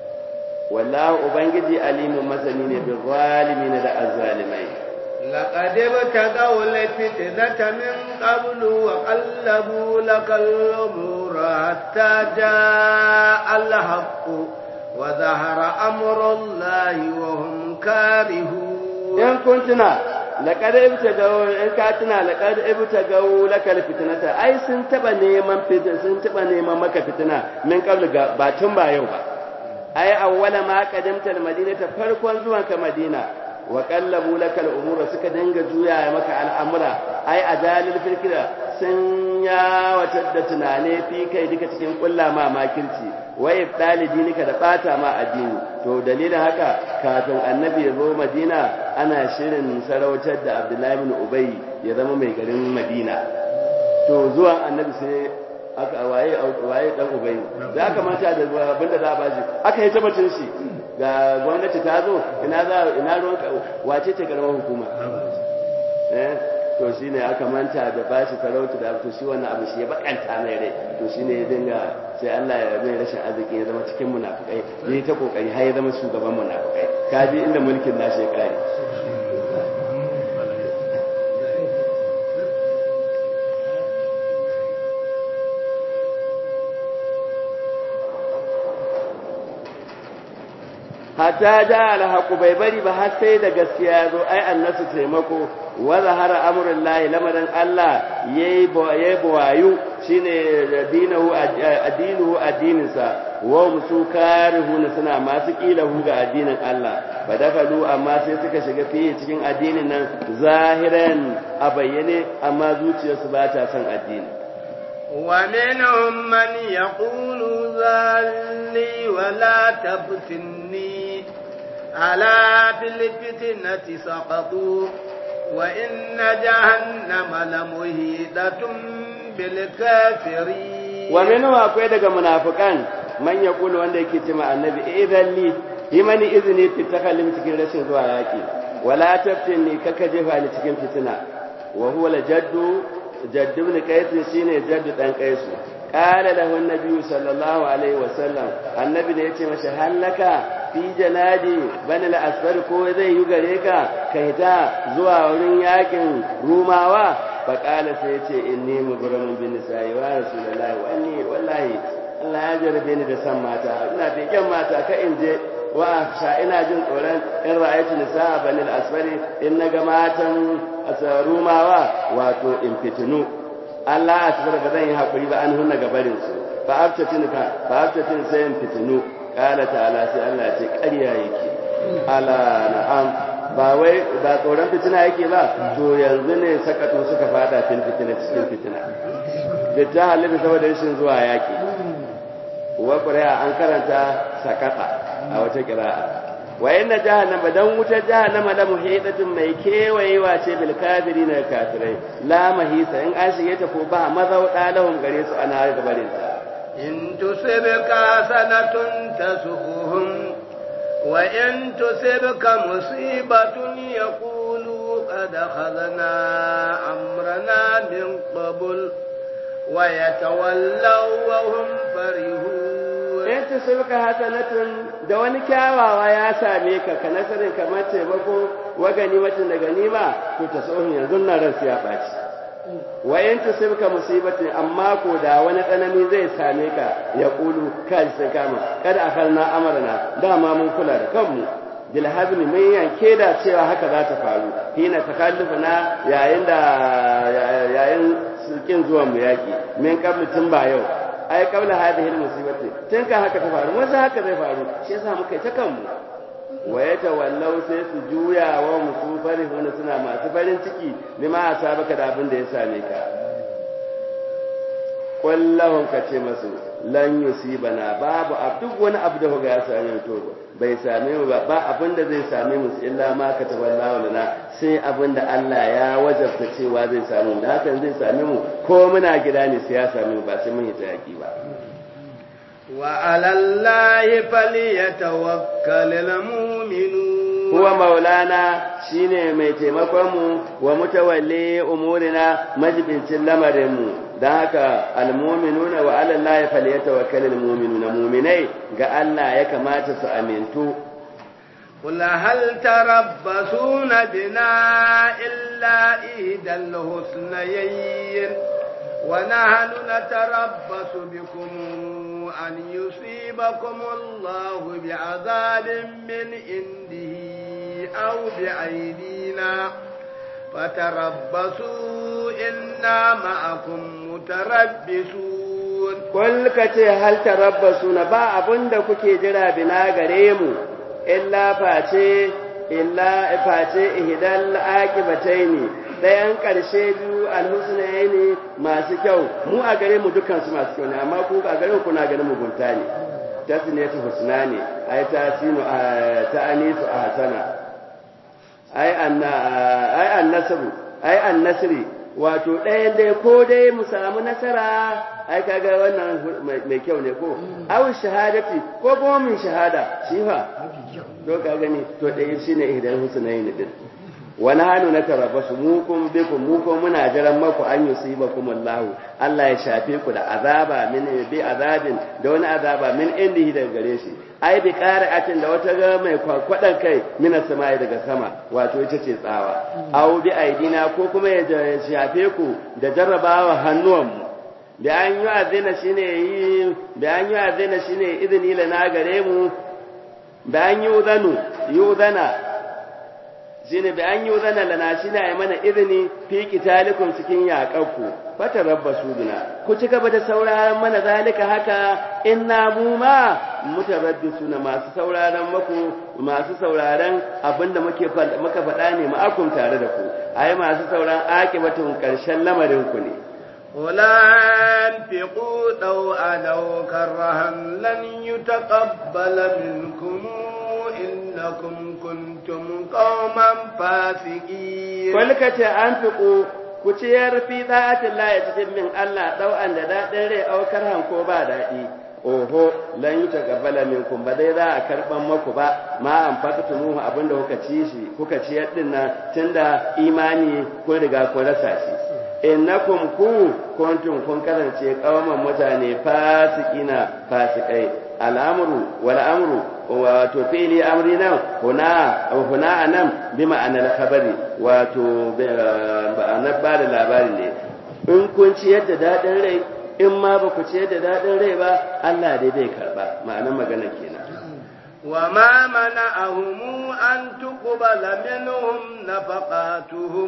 wallahu ubangiji alimun masani ne bil zalimin da azzalimai لقد ابتغوا الفتنة من قبل وقلبوا لك الأمور حتى جاء الحق وظهر أمر الله وهم كارهون إن كنتنا لقد ابتغوا إن كاتنا لقد ابتغوا لك الفتنة أي سنتبا نيمان فتنة سنتبا نيمان مكة فتنة من قبل باتن با يوبا أي أول ما قدمت المدينة فرقوا زوانك مدينة wa qallabu laka al-umura suka dinga juya maka al'amura ai ajalil fikra sun ya wata da tunane fi kai duka cikin kulla ma makirci wai dalibi nika da bata ma addini to dalilin haka kafin annabi ya zo madina ana shirin sarautar da abdullahi bin ubay ya zama mai garin madina to zuwan annabi sai aka waye waye dan ubay da aka manta da abinda za a bashi aka yi tabbacin shi ga gwamnati ta zo ina za ina ruwan wace ce karamar hukuma eh to shine aka manta da bashi talautu da to shi wannan abu shi ya bakanta mai rai to shine ya dinga sai Allah ya mai rashin arziki ya zama cikin munafikai yayi ta kokari har ya zama shugaban munafikai kaji inda mulkin nashi ya kare hatta ja alhaqu bai bari ba har sai da gaskiya ya zo ai annasu taimako wa zahara amrul lahi lamarin Allah yayi yayi bawayu shine dinahu addinuhu addininsa wa musu karihuna suna masu kilahu ga addinin Allah badakalu amma sai suka shiga fiye cikin addinin nan zahiran a bayyane amma zuciyarsu ba ta son addini ومنهم من يقول ذلي ولا تفتني ألا في الفتنة سقطوا وإن جهنم لمهيدة بالكافرين ومنهم أقوى daga munafikan man yaqulu wanda yake cewa annabi idan li yi mani izini fi takallim cikin rashin zuwa yaki wala taftinni kaka jefa ni cikin fitina wa huwa jaddu جد بن قيس شيني جد دان قيس قال له النبي صلى الله عليه وسلم النبي ne yace masa hallaka fi janadi bani al-asfar ko zai yi gare ka kai ta zuwa wurin yakin rumawa fa qala sai yace inni mughramun bin nisa'i wa rasulullahi wa anni wallahi Allah ya jarabe ni da san mata ina fiken mata ka in je wa sha ina jin tsoron in ra'aytu nisa bani al-asfari in naga matan rumawa wato in fitinu Allah a cikin ba zan yi haƙuri ba an hunna gabarin su fa aftatin ka fa aftatin sai in fitinu qala ta'ala sai Allah ce ƙarya yake ala na'am ba wai ba tsoron fitina yake ba to yanzu ne sakato suka fada fil fitina cikin fitina da ta halitta saboda rashin zuwa yaki wa qira'a an karanta sakata a wata qira'a wa inna jahannama dan wutar jahannama la muhidatun mai kewayewa ce bil kafirin da kafirai la mahisa in an shige ta ko ba mazauda lahum gare su ana gabarin ta in tusibka sanatun tasuhum wa in tusibka musibatun yaqulu qad akhadna amrana min qabl wa yatawallaw wa hum farihun in tusibka hasanatun da wani kyawawa ya same ka ka nasarin kamar taimako wa ganimatin da ganima to ta tsohon yanzu nan ransu ya ɓaci wa in tusibka musibatin amma ko da wani tsanani zai same ka ya kulu kai sai kama kada a farna amarna dama mun kula da kanmu bil hazmi mun yanke da cewa haka za ta faru hina takallufa na yayin da yayin sulkin zuwan mu yaki min qablu tun ba yau ai kabla hadhihi almusibati tun kan haka ta faru wasu haka zai faru shi yasa muka ta kanmu wa yatawallau sai su juya wa musu farihuna suna masu farin ciki lima asabaka da abin da ya same ka kullahum ka ce masu lan yusibana babu duk wani abu da kuga ya same mu to bai same mu ba ba abin da zai same mu illa ma kataballahu lana sai abin da Allah ya wajabta cewa zai same mu da hakan zai same mu ko muna gida ne sai ya same mu ba sai mun yi tsaki ba wa alallahi falyatawakkalul mu'minun huwa maulana shine mai taimakon mu wa mutawalli umurina majibincin lamarin mu dan haka almu'minuna wa ala allahi falyatawakkalul mu'minuna mu'minai ga Allah ya kamata su amintu قل هل تربصون بنا إلا إحدى الحسنيين ونحن نتربص بكم أن يصيبكم الله بعذاب من عنده أو بأيدينا فتربصوا إنا معكم متربصون قل كتي هل تربصون با أبن كوكي جرى بنا غريمو إلا فاتي إلا فاتي إهدى الآكبتين ɗayan ƙarshe biyu alhusna ya ne masu kyau mu a gare mu dukansu masu kyau ne amma ku a gare kuna ganin mugunta ne ta sinatu husna ne ai ta sinu ta anisu a hasana ai anna ai annasru ai annasri wato ɗayan dai ko dai mu samu nasara ai kaga wannan mai kyau ne ko aw shahadati ko kuma min shahada shi fa to ka gani to ɗaya shine idan husnayn din wani hannu na tarabasu mu kun bikum mu kun muna jiran maku an yusibakum Allah Allah ya shafe ku da azaba min bi azabin da wani azaba min indihi daga gare shi ai bi qari'atin da wata ga mai kwakwadan kai min samai daga sama wato ita ce tsawa aw bi aidina ko kuma ya shafe ku da jarrabawa hannuwan mu da an yi azina shine yi da an yi azina shine izini lana gare mu da an yi udanu yi udana shine bi an yi zana lana shi na mana izini fi kitalikum cikin yaƙanku fata rabba suduna ku ci gaba da sauraron mana zalika haka inna mu ma mutarabbisuna masu sauraron maku masu sauraron abinda muke muka faɗa ne ma'akum tare da ku ai masu sauraron akibatun ƙarshen lamarin ku ne ولا انفقوا طوعا أو كرها لن يتقبل منكم إنكم كنتم قوما فاسقين قل كتا أنفقوا kuciyar fi da'atin la ya cikin min Allah dau'an da daɗin rai aukar hanko ba daɗi oho lan yi taqabbala minkum ba dai za a karban maku ba ma an fakatumuhu abinda kuka ci shi kuka ciyar din nan tunda imani kun riga kun rasa shi innakum ku kuntum kun kasance kawaman mutane fasikina fasikai al'amru wal amru wato fili amri nan huna huna anan bi ma'anar khabari wato ba'anar ba da labari ne in kun ci yadda dadin rai in ma ba ku ci yadda dadin rai ba Allah dai bai karba ma'anar magana kenan وما منعهم أن تقبل منهم نفقاتهم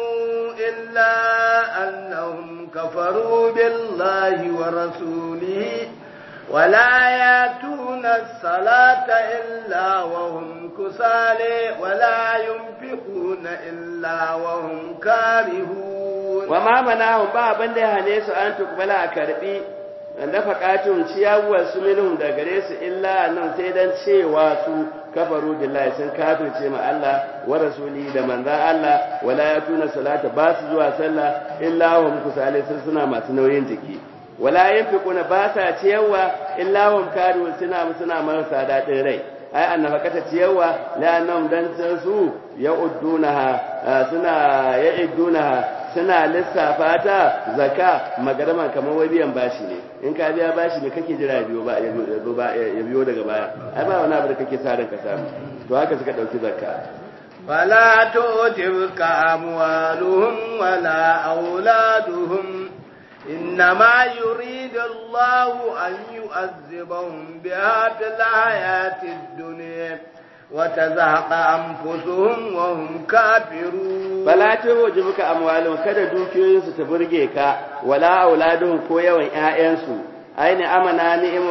إلا أنهم كفروا بالله ورسوله ولا ياتون الصلاة إلا وهم كسالى ولا ينفقون إلا وهم كارهون وما منعهم بابا ده هنيس أن تقبل أكربي nafaqatun ciyawar su minhum da gare su illa nan sai dan cewa su kafaru billahi sun kafirce ma Allah wa rasuli da manzan Allah wala yakuna salata ba su zuwa sallah illa hum kusale sun suna masu nauyin jiki wala yanfiquna ba sa ciyarwa illa hum kadu suna suna marasa dadin rai ai annafaqata ciyarwa la annahum dan su ya'uddunaha suna ya'uddunaha suna lissafa ta zaka magarama kamar wai biyan bashi ne in ka biya bashi ne kake jira biyo ba ya biyo daga baya ai ba wani abu da kake sa ranka samu to haka suka dauki zakka فلا تؤتبك أموالهم ولا أولادهم إنما يريد الله أن يؤذبهم بها في الحياة الدنيا وتزهق أنفسهم وهم كافرون فلا تعجبك أموالهم kada dukiyoyinsu ta burge ka wala auladuhum ko yawan ƴaƴansu aini amana ni'imu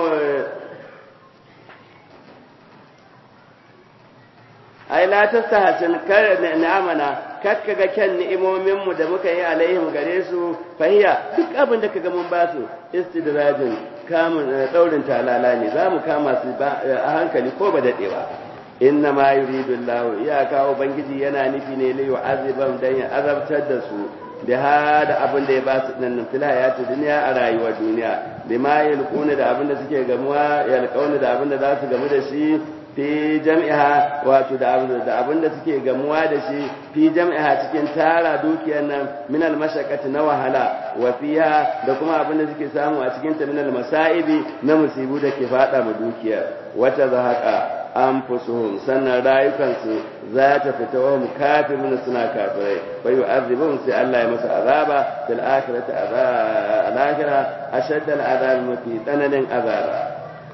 ai la tastahsin kar ni'amana kar kaga kyan ni'imomin mu da muka yi alaihim gare su fahiya duk abin da kaga mun ba su istidrajin kamun daurin talala ne zamu kama su a hankali ko ba dadewa inna ma yuridu Allah ya kawo bangiji yana nufi ne li yu'azibam dan ya azabtar da su da hada abin da ya ba su nan fil hayati duniya a rayuwar duniya bima yalquna da abin da suke gamuwa yalqauna da abin da za su gamu da shi fi jam'iha wato da abin da suke gamuwa da shi fi jam'iha cikin tara dukiyar nan min al-mashaqqati na wahala wa fiha da kuma abin da suke samu a cikin ta min al-masaibi na musibu da ke fada ma dukiyar wata zahaqa anfusuhum sannan rayukansu za ta fita wa kafirun suna kafirai fa yu'adhibuhum sai Allah ya masa azaba fil akhirati azaba al-akhirah ashadda al-azab mafi tsananin azaba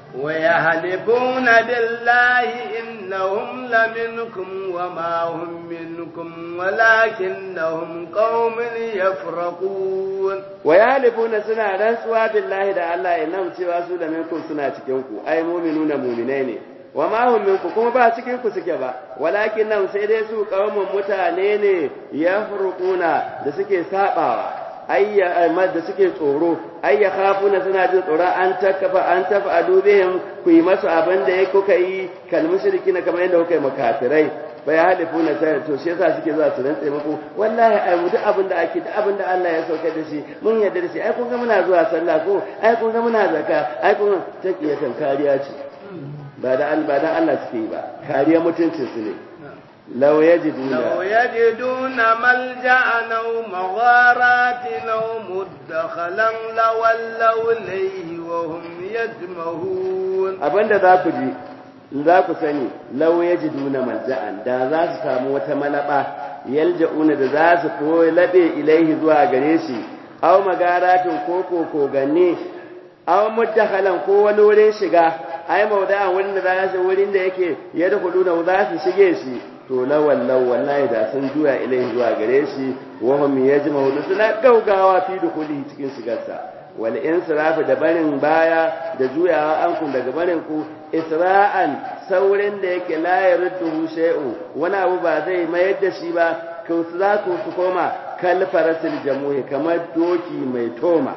ويحلفون بالله إنهم لمنكم وما هم منكم ولكنهم قوم يفرقون ويحلفون سنة رسوا بالله دا الله إنهم سوى لمنكم سنة تكينكم أي مؤمنون مؤمنين وما هم منكم كما با cikin ku suke ba walakin nan sai dai su kaumun mutane ne yafruquna da suke sabawa ayya da suke tsoro ayya khafuna suna jin tsoro an takafa an tafa'alu bihim ku yi masu abin da yake kuka yi kal mushrikina kamar yadda kuka yi makafirai bai halifuna sai to shi yasa suke zuwa su rantsa muku wallahi ai mu duk abin da ake duk abin da Allah ya sauka da shi mun yarda da shi ai kun ga muna zuwa sallah ko ai kun ga muna zakka ai kun takiyatan kariya ce ba da ba da Allah suke yi ba kariya mutuncin su ne لو يجدون لو يجدون ملجأ أو مغارات أو مدخلا لولوا إليه وهم يجمهون abin da za ku ji za ku sani lau ya ji duna malja'an da za su samu wata malaba yalja'una da za su koyi laɓe ilaihi zuwa gare shi aw magaratin ko ko koganni aw muddakhalan ko wani wurin shiga ai mauda'an wurin da za su wurin da yake ya da na za su shige shi to lawan wallahi da sun juya ilaihi zuwa gare shi wa hum yajma'u suna gaugawa fi dukuli cikin shigarsa wal insirafu da barin baya da juyawa an kun daga barin ku isra'an saurin da yake la yaruddu shay'u wani abu ba zai mayar da shi ba ku za ku su koma kal farasil jamuhi kamar doki mai toma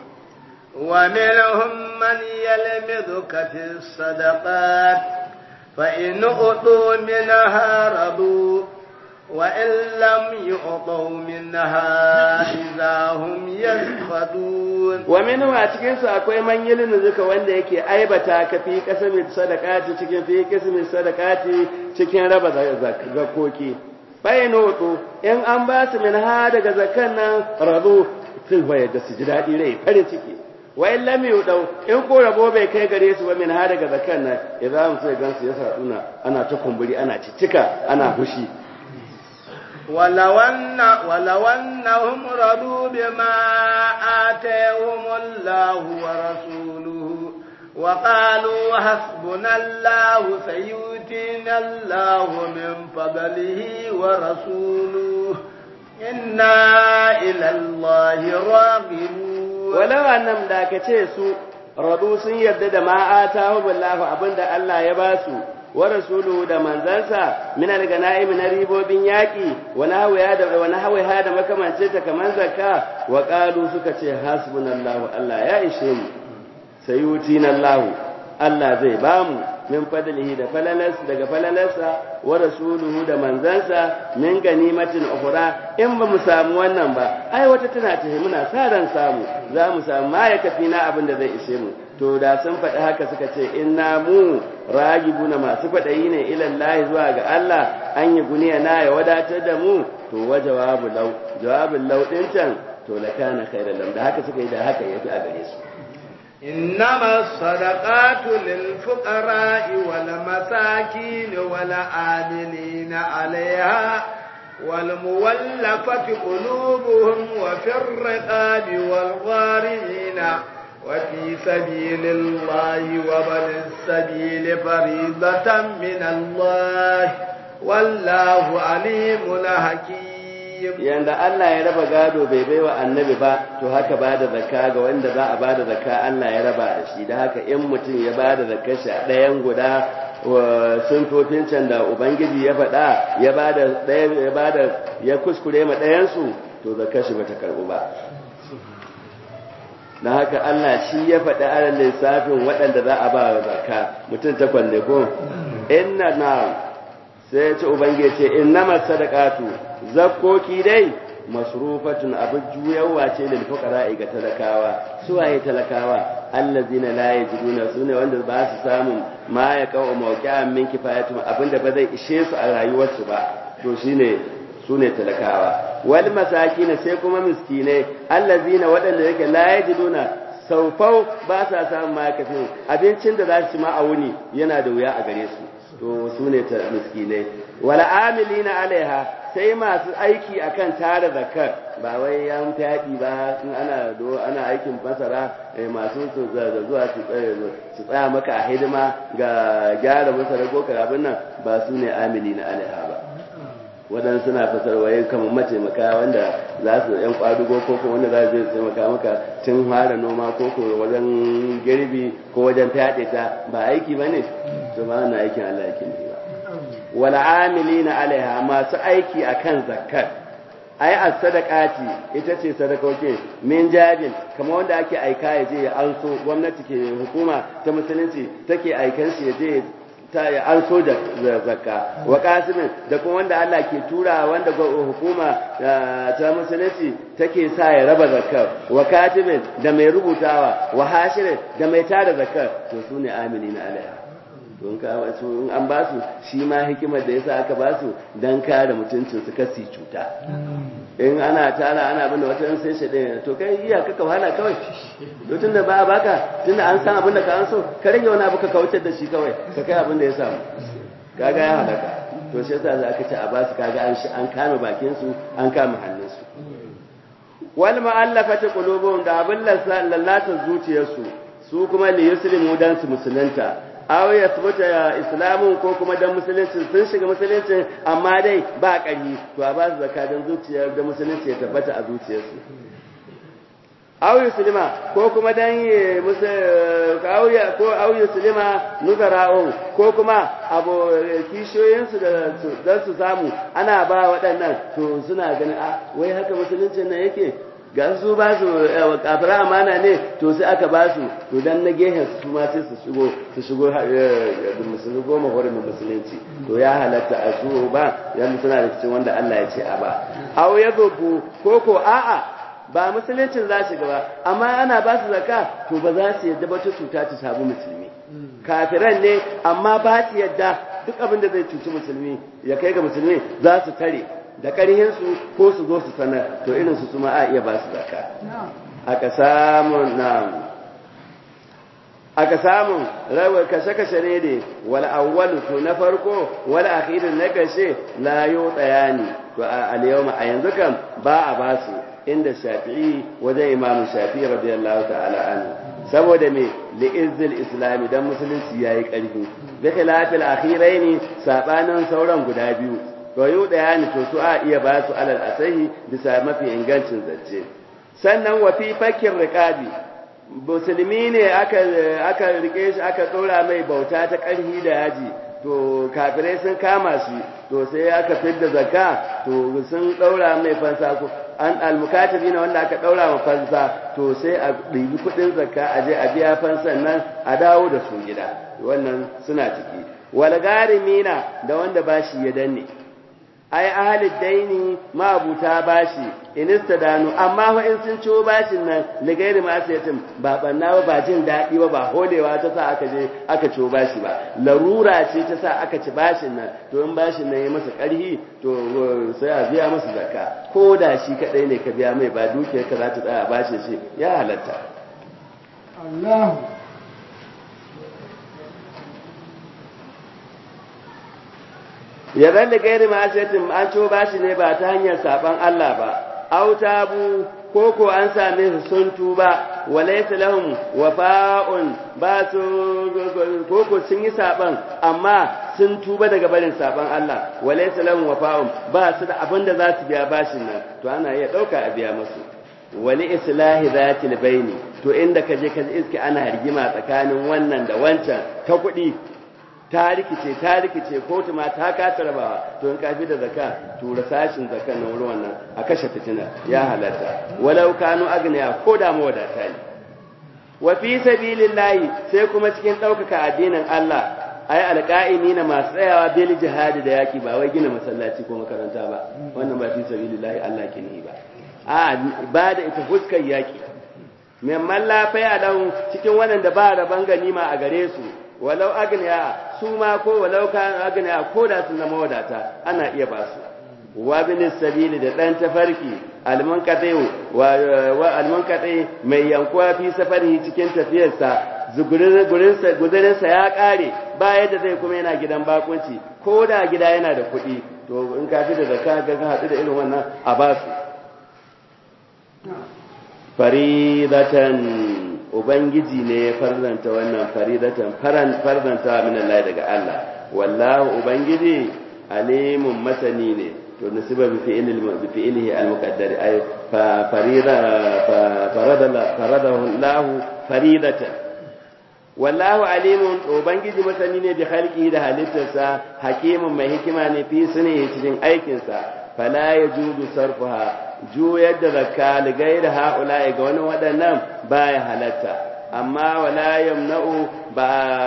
ومنهم من يلمذك في الصدقات فإن أعطوا منها رضوا وإن لم يعطوا منها إذا هم يسخطون ومنهم أتكين سأكوي من يلنزك وان يكي أيبتا كفي قسم الصدقات تكين في قسم الصدقات تكين ربا زكوكي فإن أعطوا إن أنباس منها دك زكنا رضوا تلوية دسجدات إليه فرن تكي wa in lam yudau in ko rabo bai kai gare su ba min ha daga zakan nan idan sai gansu ya saduna ana ta kumburi ana cicika ana fushi ولو أن ولو أنهم رضوا بما آتاهم الله ورسوله وقالوا حسبنا الله سيؤتينا الله من فضله ورسوله إنا إلى الله راغبون walau annam da ka ce su radu sun yarda da ma atahu billahu abinda Allah ya ba su wa rasuluhu da manzansa min al-ganaim na ribobin yaki wa nahwiya da wa nahwiha da makamance ta kaman zakka wa qalu suka ce hasbunallahu Allah ya ishe mu sayutina Allah Allah zai bamu min fadlihi da falalarsa daga falalarsa wa rasuluhu da manzansa min ganimatin ukhra in ba mu samu wannan ba ai wata tana tafi muna sa ran samu za mu samu ma ya kafi na abin da zai ishe mu to da sun faɗi haka suka ce inna mu ragibuna masu kwaɗayi ne ilallahi zuwa ga Allah an yi guniya na ya wadatar da mu to wa jawabu law jawabin law din can to la kana khairan lam da haka suka yi da haka yafi a gare su إنما الصدقات للفقراء والمساكين والعاملين عليها والمولفة قلوبهم وفي الرقاب والغارمين وفي سبيل الله وبن السبيل فريضة من الله والله عليم حكيم yanda Allah ya raba gado bai baiwa annabi ba to haka ba da zakka ga wanda za a ba da zakka Allah ya raba da shi da haka in mutum ya ba da zakka shi a ɗayan guda sunfofin can da ubangiji ya faɗa ya ba da ya ba da ya kuskure ma ɗayansu to zakka shi bata karɓu ba na haka Allah shi ya faɗi alal lissafin waɗanda za a ba zakka mutum takwas ne ko inna na sai ya ce ubangiji ce innamas sadaqatu zakkoki dai masrufatun abin juyawa ce lil fuqara ga talakawa su waye talakawa allazina la yajiduna sune wanda ba su samu ma ya kawo mawqi'an min kifayatum abinda ba zai ishe su a rayuwarsu ba to shine sune talakawa wal masakin sai kuma miskine allazina wadanda yake la yajiduna saufau ba sa samun ma kafin abincin da za su ci ma a wuni yana da wuya a gare su to su ne miskinai wala amilina alaiha sai masu aiki akan tara zakar ba wai yan fyaɗi ba in ana do ana aikin fasara masu su zuwa su tsaya maka a hidima ga gyara masara ko abin nan ba su ne amilina alaiha ba waɗansu suna fasar waye kamar mataimaka wanda za su yan kwadugo ko ko wanda za su zai taimaka maka tun fara noma ko ko wajen girbi ko wajen fyaɗe ta ba aiki ba ne to ba wannan aikin Allah yake ne ba wal amilina alaiha masu aiki akan zakkar ai as-sadaqati ita ce sadakoki min jabin kamar wanda ake aika ya je ya anso gwamnati ke hukuma ta musulunci take aikan shi ya je ta an so da zakka wa kasimin da kuma wanda Allah ke tura wanda hukuma ta musulunci take sa ya raba zakkar wa katibin da mai rubutawa wa hashirin da mai tara zakkar to su ne amini na alaiha don ka wasu in an ba su shi ma hikimar da yasa aka ba su dan kare mutuncin su kasi cuta in ana tara ana bin da wata yan sai shaɗe to kai iya kaka wahala kawai to tunda ba a baka tunda an san abin da ka an so ka rage wani abu ka kautar da shi kawai ka kai abin da ya samu kaga ya halaka to shi yasa za ka ci a basu kaga an shi an kame bakin su an kame hannun su wal ma'allafati qulubuhum da abin lallata zuciyarsu su kuma li yuslimu dan su musulunta aw ya tabbata islamun ko kuma dan musulunci sun shiga musulunci amma dai ba ƙarfi to a ba su zakka dan zuciyar da musulunci ya tabbata a zuciyarsu aw yuslima ko kuma dan aw ya ko aw yuslima nuzara'u ko kuma abu kishoyin su da dan su samu ana ba waɗannan to suna ganin a wai haka musuluncin nan yake ga su ba su kafira amana ne to sai aka ba su to dan na gehen su ma sai su shigo su shigo da musulmi goma hurumin musulunci to ya halatta a su ba yan suna da cikin wanda Allah ya ce a ba aw ya zobu ko ko a'a ba musuluncin za shiga ba amma ana ba su zakka to ba za su yadda ba ta cuta ta samu musulmi kafiran ne amma ba su yadda duk abin da zai cuci musulmi ya kai ga musulmi za su tare da ƙarhinsu ko su zo su sanar to irin su suma a iya ba su zaka aka samu na aka samu rawar kashe-kashe ne ne wal awwalu to na farko wal akhirin na kashe la yo tsayani to a al a yanzu kan ba a ba su inda shafi'i wajen imam shafi'i radiyallahu ta'ala anhu saboda me li'izzil islami dan musulunci yayi karfi bi khilafil akhiraini sabanin sauran guda biyu to ɗaya ne to su a iya ba su alal asahi bisa mafi ingancin zance sannan wa fi fakir riqabi musulmi ne aka aka rike shi aka tsora mai bauta ta ƙarhi da yaji to kafirai sun kama shi to sai aka fidda zakka to sun daura mai fansa an almukatabi na wanda aka daura ma fansa to sai a ɗibi kuɗin zakka a je a biya fansan nan a dawo da su gida wannan suna ciki wal garimina da wanda bashi ya danne ai ahalid daini mabuta bashi inista danu amma fa in sun ciwo bashin nan ligairi ma asiyatin ba banna ba ba jin daɗi ba ba holewa ta sa aka je aka ciwo bashi ba larura ce ta sa aka ci bashin nan to in bashin nan ya masa ƙarhi to sai a biya masa zakka ko da shi kaɗai ne ka biya mai ba dukiyar ka za ta tsaya bashin shi ya halatta Allah ya zalli gairi ma'asiyatin an ciwo bashi ne ba ta hanyar saban Allah ba autabu koko an same su sun tuba walaysa lahum wafa'un ba su koko sun yi saban amma sun tuba daga barin saban Allah walaysa lahum wafa'un ba su da abin da za su biya bashin nan to ana iya dauka a biya musu wali islahi zatil baini to inda ka je ka iske ana rigima tsakanin wannan da wancan ta kuɗi ta rikice ta rikice kotu ma ta kasa rabawa to in kafi da zakka tura sashin zakkan na wurin wannan a kashe fitina ya halatta walau kanu agniya ko da mawadata ne wa fi sabilillahi sai kuma cikin ɗaukaka addinin Allah ai alqa'imi na masu tsayawa bil jihadi da yaki ba wai gina masallaci ko makaranta ba wannan ba fi sabilillahi Allah ke ni ba a ba da ita fuskar yaki memman lafiya dan cikin wannan da ba raban ganima a gare su walau agniya su ma ko walau kan agniya ko da sun zama wadata ana iya ba su wa bin sabili da dan tafarki almunqati wa wa almunqati mai yankuwa fi safari cikin tafiyarsa zugurin gurinsa guzurinsa ya kare ba yadda zai kuma yana gidan bakunci ko da gida yana da kuɗi to in ka fi da zakka ga ka haɗu da irin wannan a ba su faridatan ubangiji ne ya farzanta wannan faridatan farzanta min Allah daga Allah wallahu ubangiji alimun masani ne to nasiba bi fi'il bi fi'ilihi al-muqaddar ay fa farida fa farada faradahu Allah faridatan wallahu alimun ubangiji masani ne bi khalqihi da halittarsa hakimun mai hikima ne fi sunni cikin aikinsa fala yajudu sarfuha juyar da zakka ligaira ha'ula'i ga wani waɗannan baya halatta amma wala yamna'u ba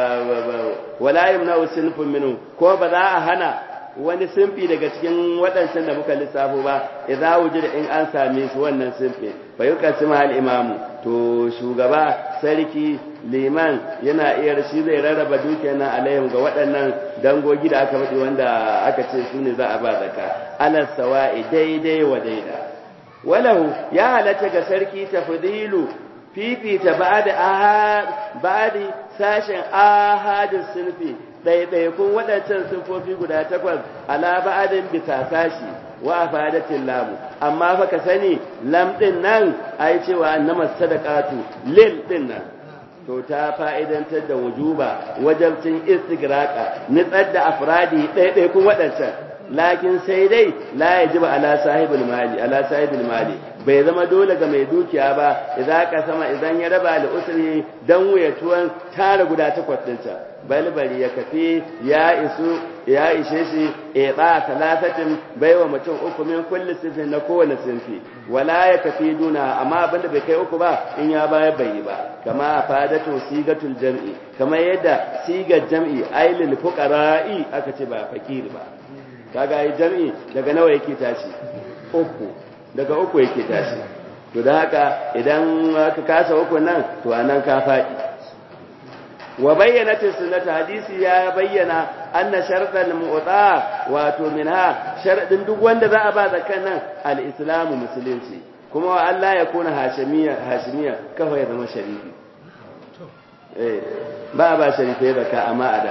wala yamna'u sinfun minhu ko ba za a hana wani sinfi daga cikin waɗancan da muka lissafo ba idza wujida in an same su wannan sinfi fa yuqasimu al imamu to shugaba sarki liman yana iya shi zai rarraba dukiyar nan alaihim ga waɗannan dangogi da aka faɗi wanda aka ce su ne za a ba zakka ala sawa'i daidai wa daida walahu ya halatta ga sarki tafdilu fifita ba'da ahad ba'di sashen ahadin sunfi ɗaiɗaikun waɗancan sunfofi guda takwas ala ba'adin bisa sashi wa afadatin lamu amma fa ka sani lam ɗin nan ai cewa annama sadaqatu lil ɗin nan to ta fa'idantar da wujuba wajabcin istigraqa nitsar da afradi ɗaiɗaikun waɗancan lakin sai dai la yajiba ala sahibul mali ala sahibul mali bai zama dole ga mai dukiya ba idan ka sama idan ya raba da usri dan wuyatuwan tara guda takwas dinta balbari ya kafi ya isu ya ishe shi eba talafatin baiwa mutum uku min kulli sifin na kowane sinfi wala ya kafi duna amma abinda bai kai uku ba in ya bayar bai yi ba kama fadatu sigatul jam'i kamar yadda sigar jam'i ailil fuqara'i aka ce ba fakiri ba kaga yi jam'i daga nawa yake tashi uku daga uku yake tashi to da haka idan ka kasa uku nan to anan ka faɗi wa bayyana sunnata hadisi ya bayyana anna shartal mu'ta wato minha sharadin duk wanda za a ba zakan nan al-islamu musulunci kuma wa Allah ya kuna hashimiya hashimiya kafa ya zama sharifi eh ba ba sharifai zakka amma ada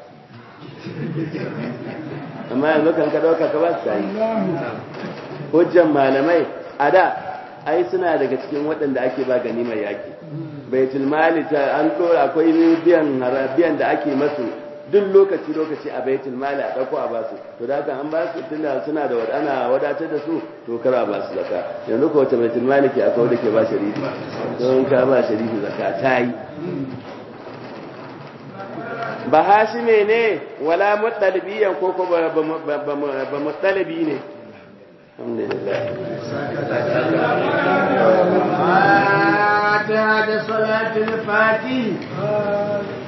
amma yanzu kan ka dauka ka ba su yi hujjan malamai a da ai suna daga cikin waɗanda ake ba ganimar yaƙi baitul mali ta an dora akwai biyan biyan da ake masu duk lokaci lokaci a baitul mali a dauko a basu to da haka an ba su tunda suna da wadana wadatar da su to kar a ba su zakka yanzu ko wace baitul mali ke akwai da ke ba sharifi don ka ba sharifi zakka ta yi ba hashime ne wala muttalibiyan ko ko ba muttalibi ne alhamdulillah فاتحة صلاة الفاتح